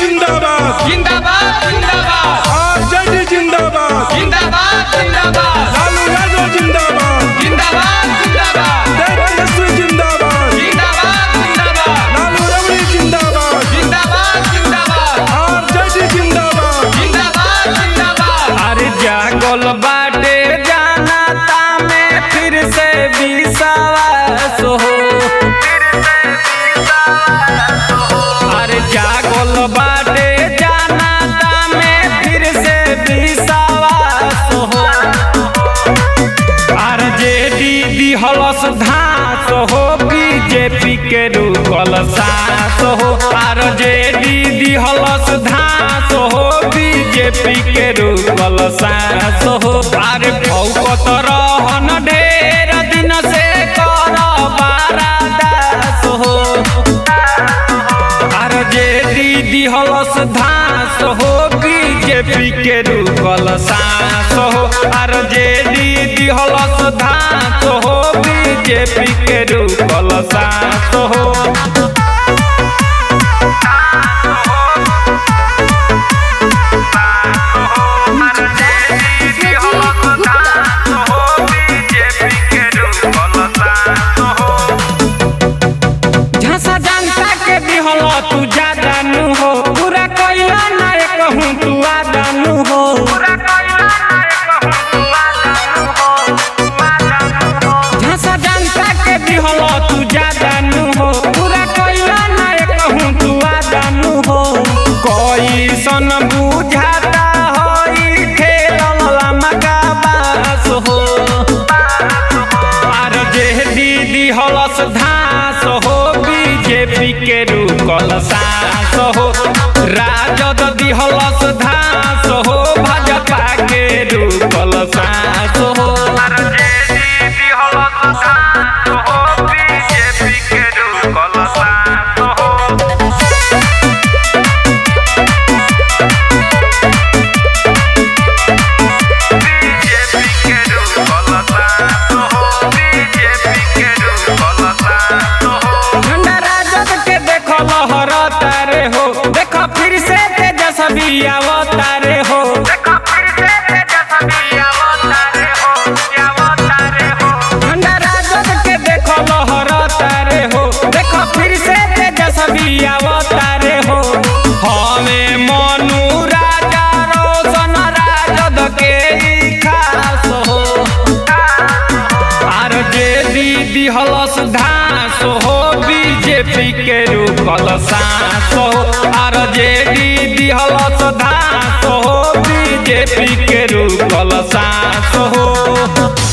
जिंदाबाद जिंदाबाद जिंदाबाद आरजेडी जिंदाबाद जिंदाबाद जिंदाबाद लालू यादव जिंदाबाद जिंदाबाद जिंदाबाद तेजस्वी जिंदाबाद जिंदाबाद जिंदाबाद लालू रमणी जिंदाबाद जिंदाबाद जिंदाबाद आरजेडी जिंदाबाद जिंदाबाद जिंदाबाद अरे जागल बाटे जाना तामे फिर से विश्वास हो अरे जागल बाटे जाना तामे फिर से विश्वास हो अरे जे दीदी हलस धास हो बीजेपी के रूकल सास हो आर जे दीदी हलस धास हो बीजेपी के रूकल सास हो अरे भौकत रहन ढेर दिन से कर बारा दास हो आर जे दीदी हलस धास हो बीजेपी के रूकल सास हो आर जे दीदी हलस धास हो बीजेपी के रूकल सास हो झांसा जनता के दिहल तू जादानु हो पूरा कैला ना कहूँ तू आदानु हो झांसा जनता के दिहल तू जादानु हो पूरा कैला ना कहूँ तू आदानु हो कैसन बुझाता होई खेलल लमका बास हो आर जे दीदी हलस धास हो बीजेपी के रुकल सास हो राजद दिहलस धास हो भाजपा के रुकल सास हो झंडा राजद के देखो लहरता रे हो देखो फिर से तेजस्वी आवता रे हो झंडा राजद के देखो लहरता रे हो देखो फिर से तेजस्वी आवता रे हो हमें मनु राजा रोशन राजद के ई खास हो आर जे दीदी हलस धास हो बीजेपी के रुकल सास हो आर जे दीदी हलस धास हो बीजेपी के रुकल सास हो